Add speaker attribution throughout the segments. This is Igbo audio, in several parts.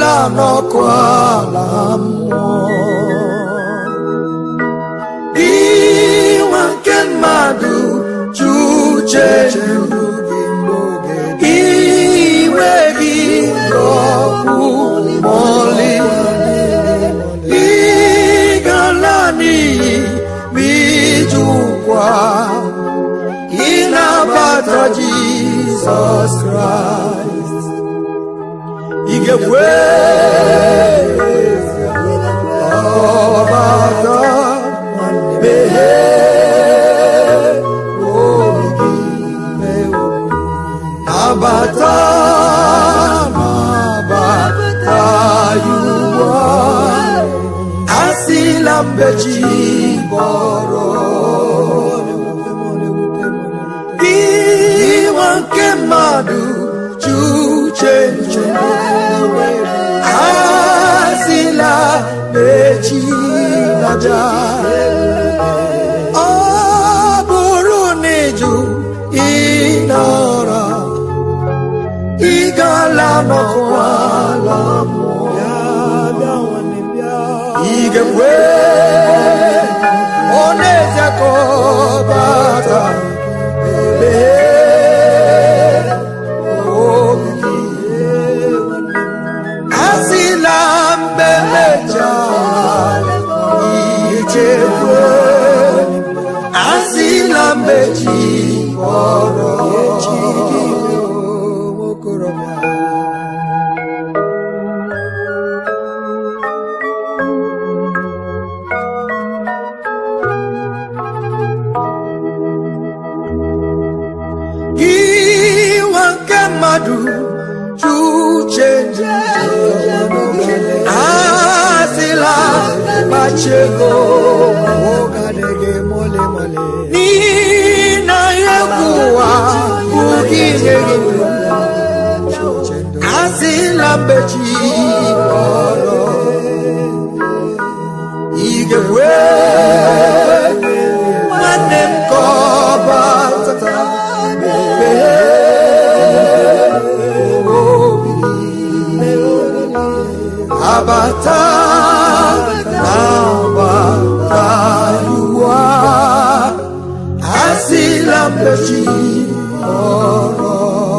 Speaker 1: gala n'ọkụ ala mmụọ inwe nke mmadụ ju uche ndụ iwe gị n'ọkụ mọlị ịgala n'iyi ma ijụkwa ịnabata Jizọs Kraịst ị ga-ekwe ọbata meghee obi gị nabata nabata ya ugbu a asịla mgbe chi bọrọ iwe nke mmadụ ji uche nche asịla mechi naja ọ bụrụ na ịjụ ịnọrọ ị gala n'ọkwala mmụọ ị ga-ekwe ọ na-eze ka ọ bata Mee obi gị. asịla mgbe mechaa ichekwe asịla mgbe chi kpọrọ chi gị okorobịa iwe nke mmadụ ju uche asịla gbachego n'ihi na egwu ụwa bụ gị nye gị asịla mgbechi kọrọ ị ga-ekwe nwanne m ka ọ bata abata abata yuwa asịla mbechi ọrọ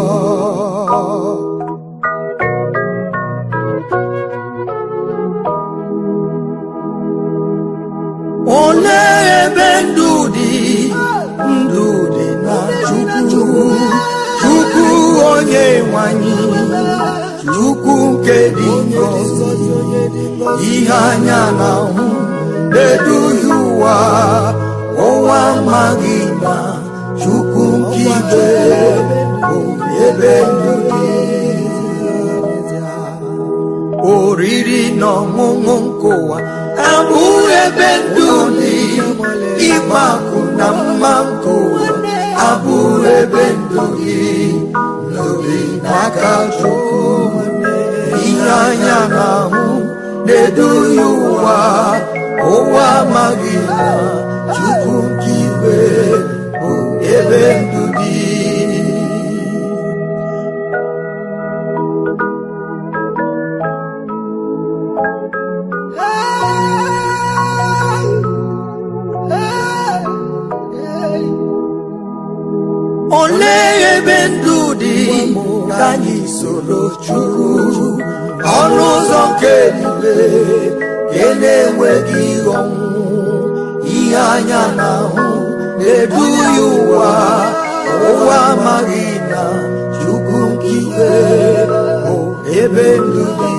Speaker 1: olee ebe ndụ dị ndụ dị na chukwu chukwu onye nwanyị chukwu nke dị ngọzi ihe anya na-ahụ na-eduhie ụwa ụwa amaghị na chukwu nke igwe bụ ebe ndụ dị oriri na ọṅụṅụ nke ụwa abụghị ebe ndụ dị ịgba akwụ na mma nke ụwa abụghị ebe ndụ gị n'obi n'aka chukwu ihe anya na-ahụ na-eduhie ụwa ụwa amaghị na chukwu nke igwe bụ ebe ndụ dị olee ebe ndụ dị ka anyị soro chukwu ọnụ ụzọ nke eluigwe nke na-enweghị ọnwụ ihe anya na-ahụ na-eduhie ụwa ụwa amaghị na chukwu nke igwe bụ ebe ndụ dị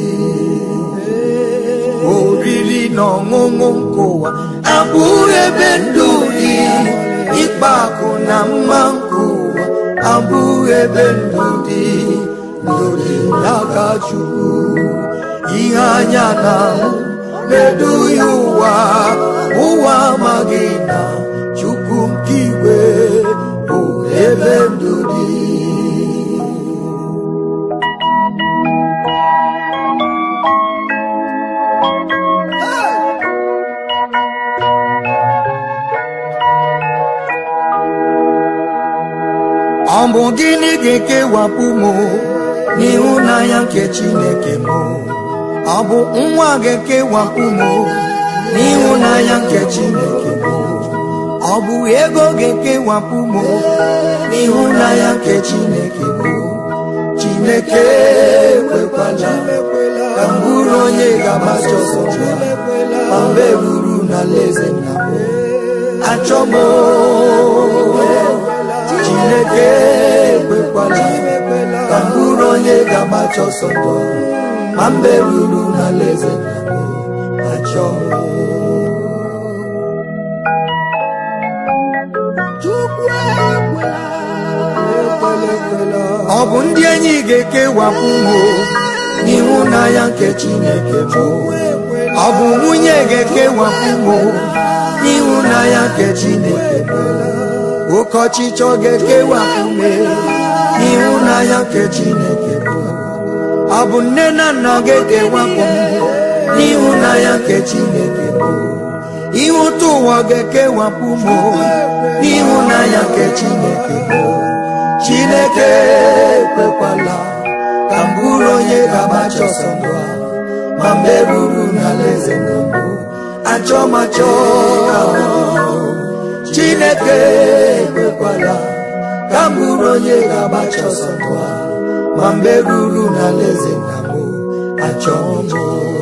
Speaker 1: oriri na ọṅụṅụ nke ụwa abụghị ebe ndụ dị ịkpa akụ na mma nke ụwa abụghị ebe ndụ dị ndụ dị n'aka chukwu ihe anya na-ahụ na-eduhie ụwa ụwa amaghị na chukwu nke igwe bụ ebe ndụ dị ọ bụ gịnị ga-ekewapụ m n'ịhụnanya nke chineke m ọ bụ nwa ga-ekewapụ m n'ịhụnanya nke chineke m ọ bụ ego ga-ekewapụ m n'ịhụnanya nke chineke m chineke ekwekwala ka m bụrụ onye ga-agbacha ọsọ ya ma mgbe ruru n'alaeze nna m achọ m chineke ekwekwala ka m bụrụ onye ga-agbacha ọsọ ndụ ma mgbe ruru n'alaeze nna m achọ m ọ bụ ndị enyi ga-ekewapụ m n'ịhụnanya nke chineke m ọ bụ nwunye ga-ekewapụ m n'ịhụnanya nke chineke m oke ọchịchọ ga-ekewapụ m n'ịhụnanya nke chineke m ọ bụ nne na nna ga-ekewapụ m n'ịhụnanya nke chineke m ihe ụtọ ụwa ga-ekewapụ m n'ịhụnanya nke chineke m chineke ekwekwala ka m bụrụ onye ga-agbacha ọsọ ndụ a ma mgbe ruru n'alaeze nna m achọ m achọ ka ọ dị. chineke ekwekwala ka m bụrụ onye ga-agbacha ọsọ ndụ a ma mgbe ruru n'alaeze nna m achọ m achọ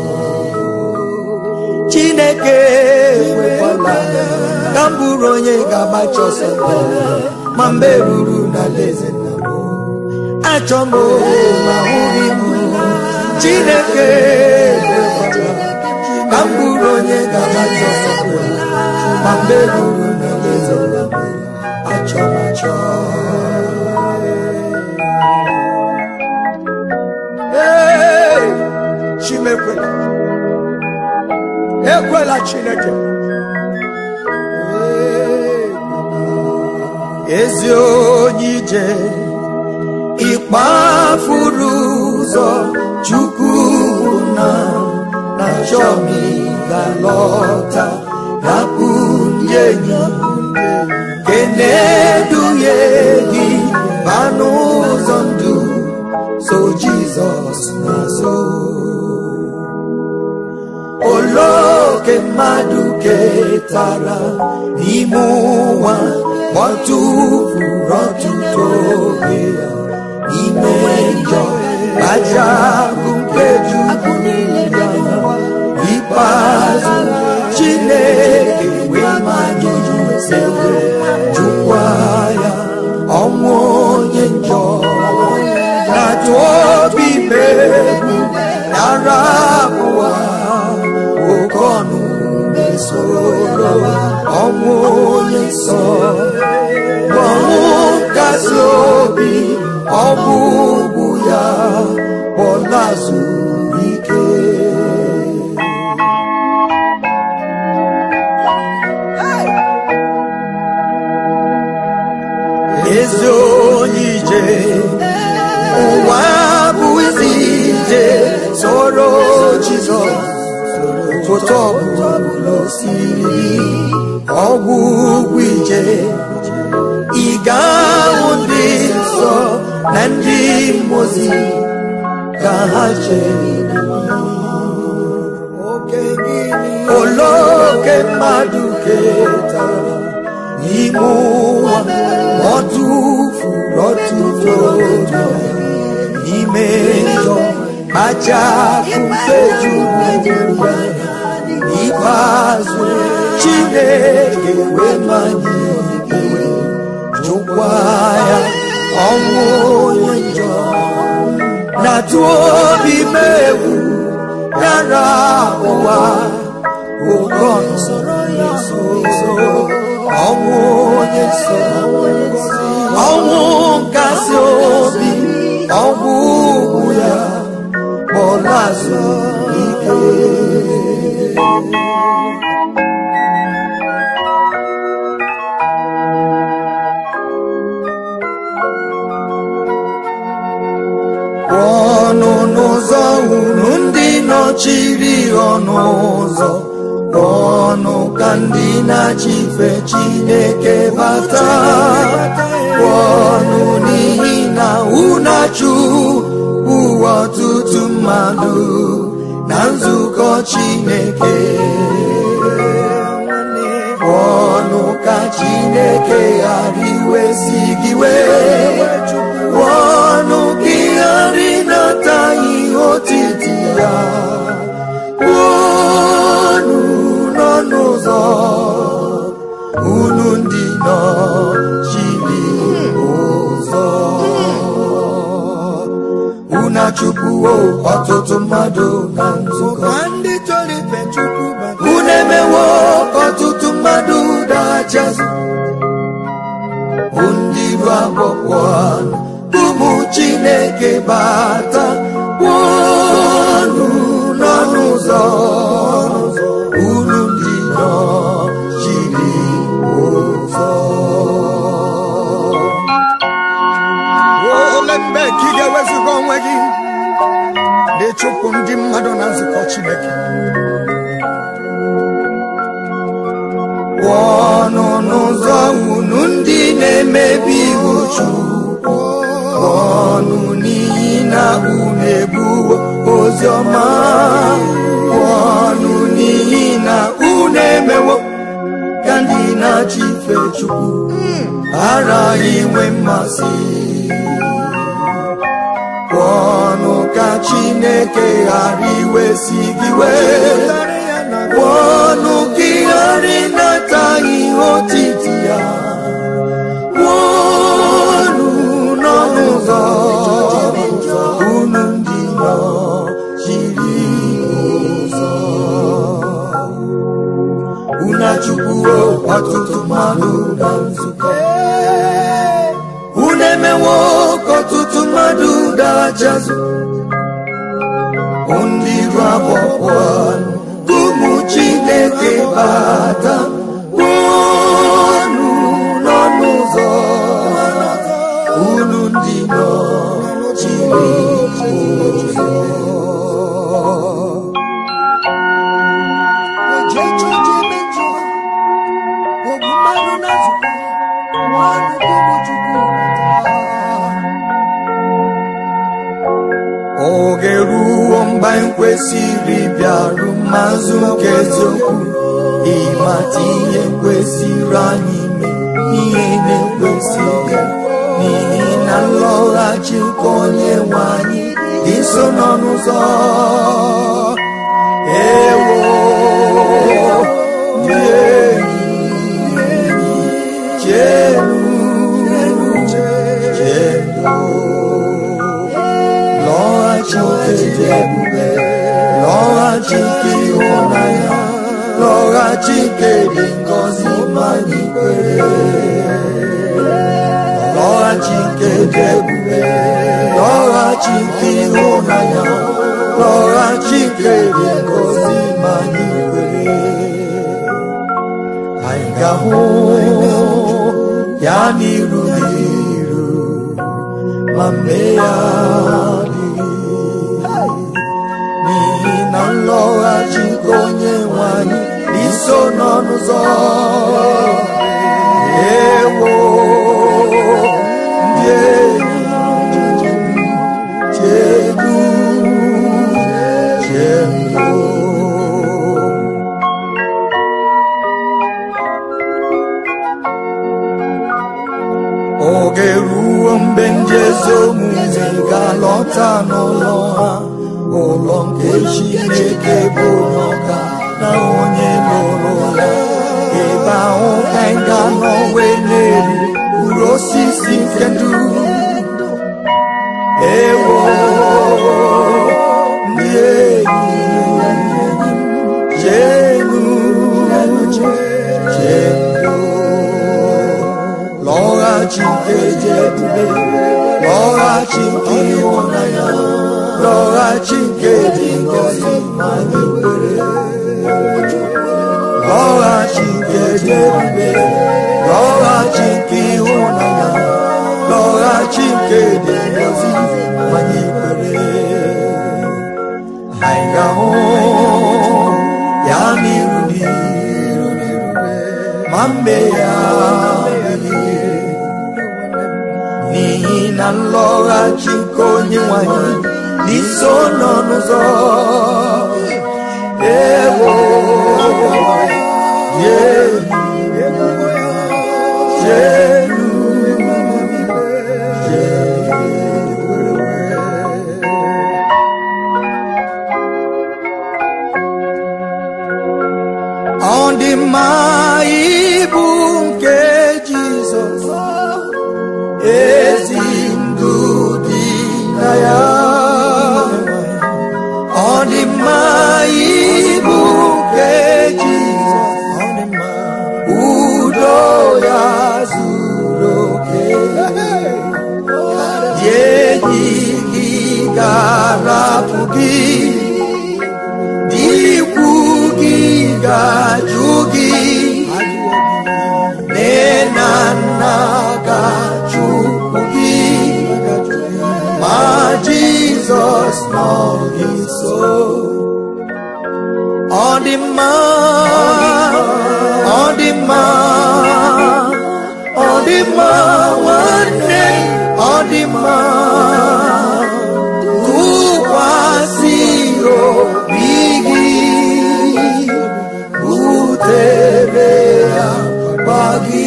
Speaker 1: chineke ekwekwala ka m bụrụ onye ga-agbacha ọsọ ndụ a ma mgbe ruru n'alaeze nna m achọ m ma hụghị m chineke ekwekwala ka m bụrụ onye ga-agbacha ọsọ ndụ a ma mgbe ruru n'alaeze nna m achọ m achọ Ee, chimekwela ekwela chineke ezi onye ije ịkpafuru ụzọ chukwu na na chọmi ga-alọta hapụ ndị enyi keneduhie gị ba n'ụzọ ndụ so jizọs na-azụ oloke mmadụ ketara n'ime ụwa kpọtụfuru ọtụtụ oge ya n'ime njọ aja bụ nke juru ya ikpeazụ chineke wee manye sewe jụkwa ya ọnwụ onye njọ na-atụ obi megbu nara abụọ oke ọnụ mesoro ọnwụ onye nsọ ọnwụ kasị obi ọgwụgwụ ya kpọlazụ ike ezi onye ije ụwa bụ isi ije soro jizọs foto ọbụla osiri ọgwụgwụ ije ị ga-ahụ ndị nsọ na ndị mmozi ka ha chere oloke mmadụ ketara n'ime ụwa ọ tụfuru ọtụtụ oge n'ime njọ kachapụ nke juru ya n'ikpeazụ chineke wee manye iwe jụkwa ya ọnwụ onye njọ na-atụ obi megwu yara ụwa oke ọnụ na-eso ọnwụ onye nsọ ọnwụ nkasi obi ọnwụ ugwu ya kpọlazụ ike ọnụ n'ụzọ unu ndị nọchiri ọnụ ụzọ ọnụ ka ndị na-achịfe chineke bata ọnụ n'ihi na unachu mmadụ na nzukọ chineke ọnụ ka chineke ghara iwezi gị wee ọnụ gị ghara ịnata ihe otiti ya unu nọ n'ụzọ unu ndị nọ chiri ụzọ unu achụpụwo ọtụtụ mmadụ na nzukọ
Speaker 2: ndị chọrọ ife chukwu bata
Speaker 1: unu emewo ka ọtụtụ mmadụ dachazụ ndị ru agbọkwọ ụmụ chineke bata unu nọ n'ụzọ unu ndị nọ chiri ụzọ
Speaker 2: ole mgbe ka ị ga-ewezuga onwe gị na-echụpụ ndị mmadụ na nzukọ chineke
Speaker 1: ọnụ n'ụzọ unu ndị na-emebi iwu Chukwu ọnụ n'ihi na unu ebuwo ozi ọma ọnụ n'ihi na unu emewo ka ndị na-achị ife Chukwu ghara inwe mmasị ọnụ ka Chineke ghara iwesi gị wee
Speaker 2: Tarị ya na
Speaker 1: ọnụ gị ghara ịnata ihe otiti ya ọnụ nọ n'ụzọ unu ndị nọ chiri ụzọ unu achụpụwo ọtụtụ mmadụ na nzukọ unu emewo ka ọtụtụ mmadụ dachazụ ndị ru agbọkwọ ụmụ chineke bata unu nọ n'ụzọ unu ndị nọ chiri ụzọ
Speaker 2: oji eche oji eme njọ ogbu mmadụ na nzukọ nwanụ gị bụ chukwu bata
Speaker 1: oge ruo mgbe anyị kwesịrị bịaru mmazụ nke eziokwu ịmata ihe kwesịrị anyị ime ihe na-ekwesịghị n'ihi na nlọghachi nke onye nwe anyị dị nso nọ n'ụzọ ewo ndị enyi chenu chenu lọghachi nke dị ebube lọghachi nke ịhụnanya lọghachi nke dị ngọzi ma anyị kwere lọghachi nke dị ebube lọghachi nke ịhụnanya lọghachi nke dị ngọzi ma anyị kwere anyị ga-ahụ ya n'iru n'iru ma mee ya adịghị n'ihi na nlọghachi nke onye nwe anyị iso nọ n'ụzọ ewo ndị enyi chedu chedu oge ruo mgbe ndị ezi omume ga-alọta n'ụlọ ha ụlọ nke chineke bụ onye ọka na onye lụrụ ya ebe ahụ ka anyị ga-anọ wee na-eri mkpụrụ osisi nke ndụ ewo ndị enyi chenu chenu lọghachi nke dị ebube lọghachi nke ịhụnanya lọghachi nke dị ngọzi ma anyị kwere lọghachi nke dị ebube lọghachi nke ịhụnanya lọghachi nke dị ngọzi ma anyị kwere anyị ga-ahụ ya n'iru n'iru ma mbe ya adịghị n'ihi na nlọghachi nke onye nwanyị n'iso nọ n'ụzọ ewo yelu yelu ọ dị mma ịbụ nke jizọs ezi ndụ dị na ya ọ dị mma ịbụ nke jizọs udo ya zuru oke dị enyi gị ga-arapụ gị ikwu gị ga-ajụ gị nne na nna ga-achụpụ gị ma jizọs nọ gị nso ọ dị mma ọ dị mma ọ dị mma nwanne ọ dị mma tụkwasị obi gị butere ya gba gị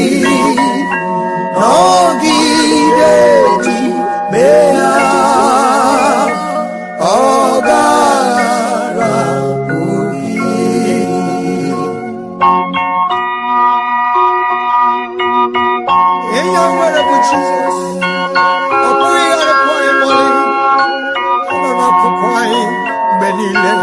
Speaker 1: nọgide ji mee ya ọ gara ihe a nwere bụ jizọs ọ bụghị ịgharịpụ anyị mọlị ọ nọ n'akụkụ anyị mgbe niile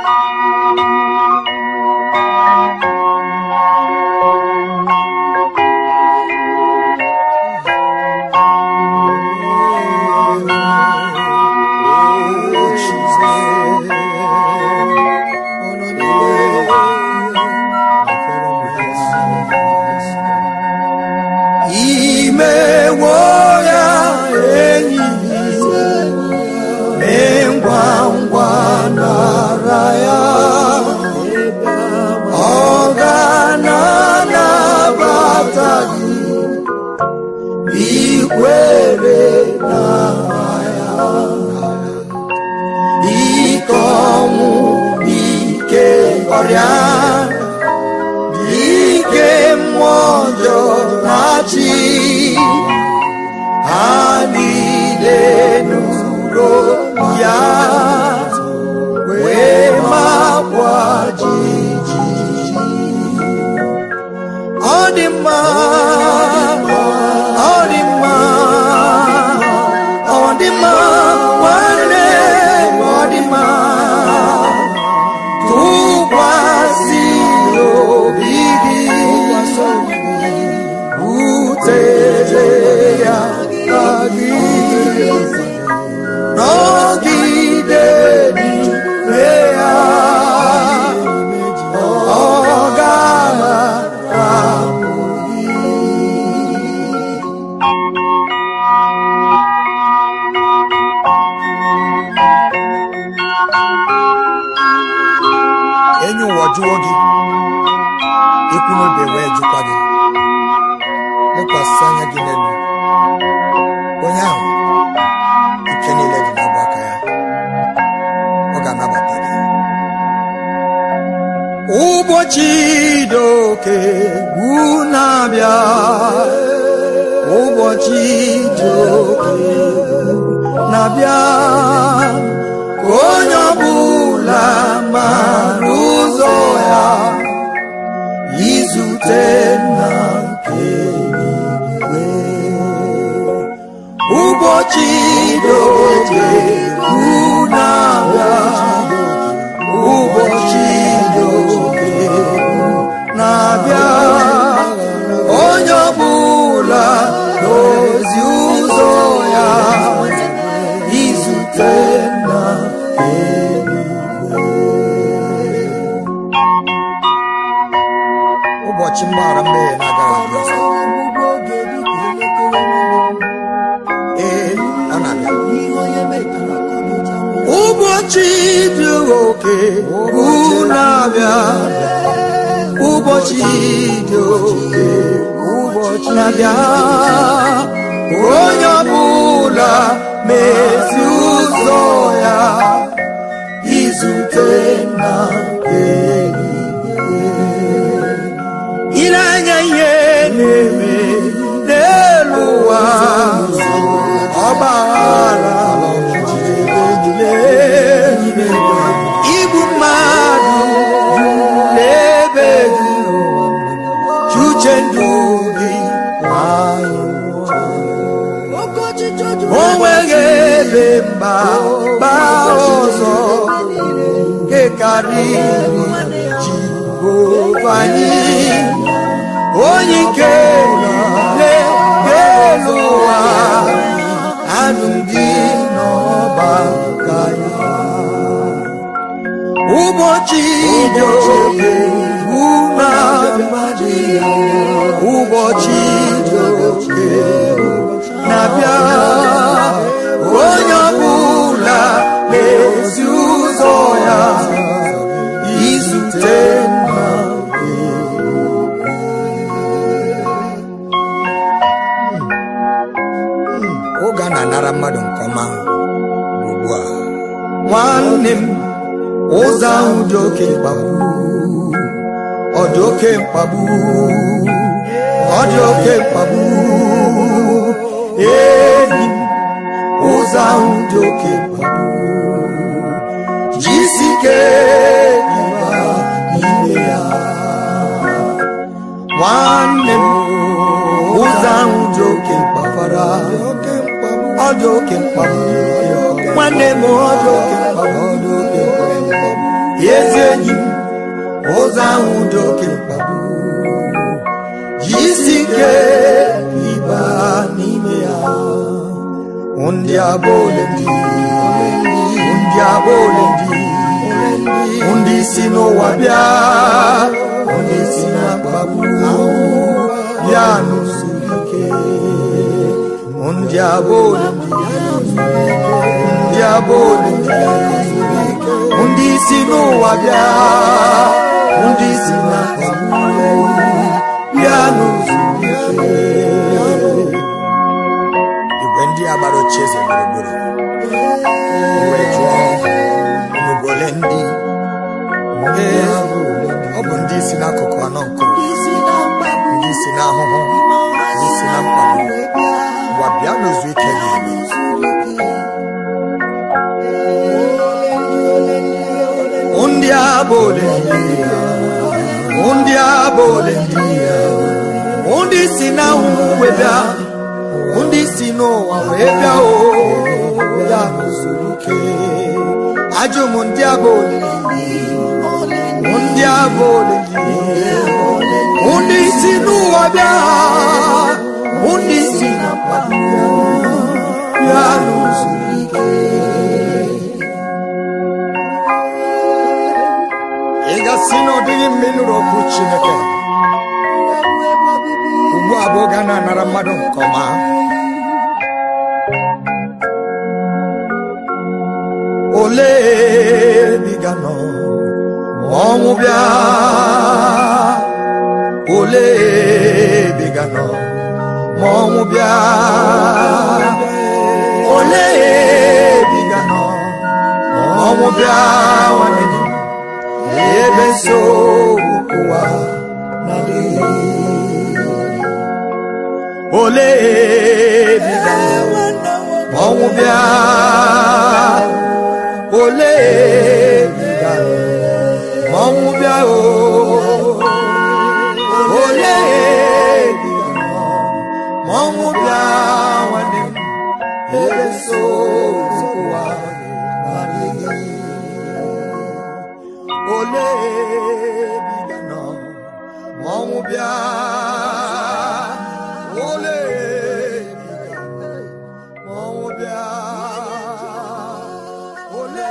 Speaker 1: imewo ya enyi mee ngwa ngwa nara ya ọ ga-anabata gị ikwere na ya ike ọnwụ ike ọrịa ike mmụọ ọjọọ na-achị ha niile nụrụ ya wee makwa jijiji ọ dị mma ọ dị mma ọ dị mma nwanne ọ dị mma tụkwasị obi gị butere ya ka gị nọgide n'ime ya ọ ga-arapụ gị enyi ụwa jụọ gị ikwu n'obe wee jụkwa gị lekwasị anya gị n'elu onye ahụ ike niile dị n'ọbụ aka ya ọ ga-anabata gị ụbọchị dị oke ugwu na-abịa ụbọchị dị oke ugwu na-abịa ka onye ọbụla mara ụzọ ya izute nna nke eluigwe ụbọchị dị oke ugwu na-abịa ụbọchị dị oke ugwu na-abịa onye ọbụla n'ozi ụzọ ya izute nna ụbọchị mgbaghara mmehie na-agaghị adị ọzọ ee ọ na-abịa ụbọchị dị oke ugwu na-abịa ụbọchị dị oke ụbọchị na-abịa onye ọbụla mezi ụzọ na eluigwe ile anya ihe na-eme n'elu ụwa ọgbaghara ejile igbu mmadụ n'ebe dị chuche ndụ gị
Speaker 2: Oke ọchịchọ juru
Speaker 1: o nweghị ebe mba mba ọzọ nke karịrị jehova anyị onye nke niile n'elu ụwa anụ ndị n'ọba ka ya ụbọchị dị oke una ụbọchị dị oke na-abịa onye ọbụla na-ezi ụzọ ya izute nna oge a na-anara mmadụ nke ọma ugbu a nwanne m ụzọ ahụ dị oke mkpagbu ọ dị oke mkpagbu ọ dị oke mkpagbu enyi m ụzọ ahụ dị oke mkpagbu jisike ịba n'ime ya nwanne m ụzọ ahụ dị oke mkpafara ọ dị oke mkpagbu nwanne m ọ dị oke mkpagbu ọ dị oke mkpagbu ezi enyi m ụzọ ahụ dị oke mkpagbu jisi ike ịba n'ime ya ndị abụọle ndị ndị abụọle ndị ndị si n'ụwa bịa ndị si na mkpagbu bịa n'usoro ike ndị abụọle ndị abụọle ndị ndị si n'ụwa bịa ndị si na mkpagbu bịa n'usoro ike igwe ndị a gbara ochie eze gburugburu wee jụọ unu bụ ole ndị ee ọ bụ ndị si n'akụkụ anọ nke ụwa
Speaker 2: isi na mkpagbu
Speaker 1: ndị si n'ahụhụ ndị si na mkpagbu
Speaker 2: wee bịa
Speaker 1: gwa bịa n'ozu ike gị ndị a bụ ole ndị ya ndị a bụ ole ndị ya ndị si n'ahụhụ wee bịa ndị si n'ụwa wee bịa o ya n'usoro ike ajụ m ndị a bụ ole ndị a bụ ole ndị si n'ụwa bịa ndị si na mkpagbu ya n'usoro ike ị gasị na ọ dịghị mma ịnụrụ okwu chineke ugbu a bụ oge a na-anara mmadụ nke ọma ole biga nọ ma ọnwụ bịa ole biga nọ ma ọnwụ bịa ole biga nọ ma ọnwụ bịa nwanne gị ebe nsogbu ụwa na-adịghị ole biga ma ọnwụ bịa ole biga ma ọnwụ bịa o ole biga ma ọnwụ bịa nwanne m ebe nsogbu ụwa na-adịghị ole biga nọ ma ọnwụ bịa ole biga ma ọnwụ bịa ole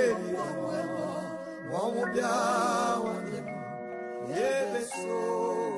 Speaker 1: biga ma ọnwụ bịa nwanne m ebe so